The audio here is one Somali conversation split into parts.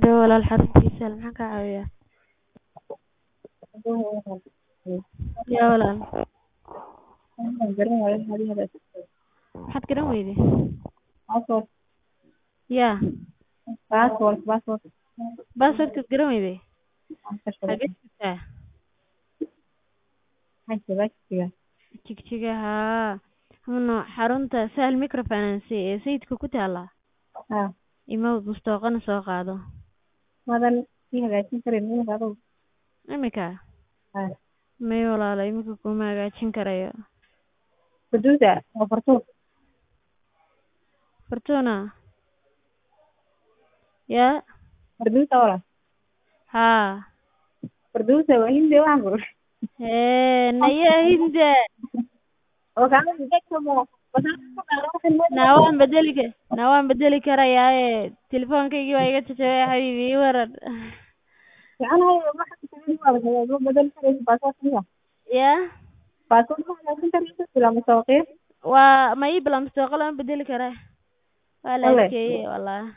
dhawo walaal xaruntiisa maxaan kaa caawiyaa yaa walaal maxaad garan weyday yaa baaswordkaad garan weyday xagee joogtaa jigjiga haa hano xarunta sahal microfinance ee sayidka ku taala imawd mustooqana soo qaado imika may walaalo imika kuma hagaajin karayo fortuna yaa haa hee naya hinde naa waan bedeli ka naa waan bedeli karayaaye telefoonkaygii waa iga jajabay xabiibi ii waran yaa waa ma ii bila mustooqa lama bedeli kara waa la adkeeye wallahi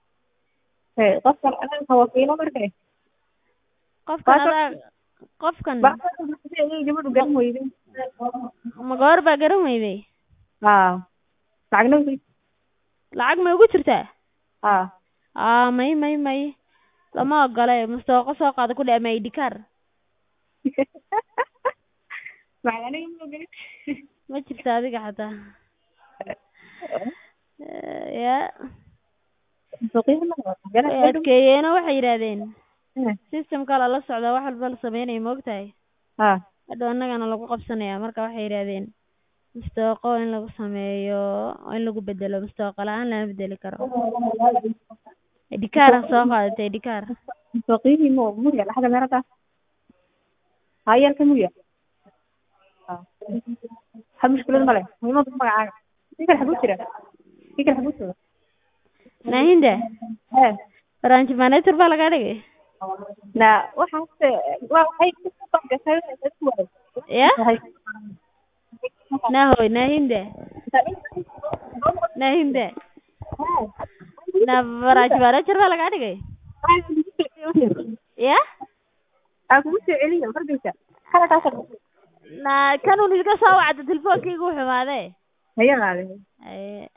qofkan adaa qofkan ma goor baa garan weyday lacag ma ugu jirtaa aa may may may lama ogole mustooqo soo qaado ku dhe ama id card ma jirto adiga xataa ya way adkeeyeeno waxay yidhaahdeen systemka lala socdaa wax walba la sameynaya maogtahay hadhow annagana lagu qabsanaya marka waxay yidhaahdeen mustooqo in lagu sameeyo in lagu bedelo mustooqo la-aan lama bedeli karo idikaar soo qaadata idikaar nahinda branch manager baa lagaa dhigay ya nahoy nahinda nahinda na branch manager baa lagaa dhigay ya na kanun iga soo wacda telefonkaygu xumaaday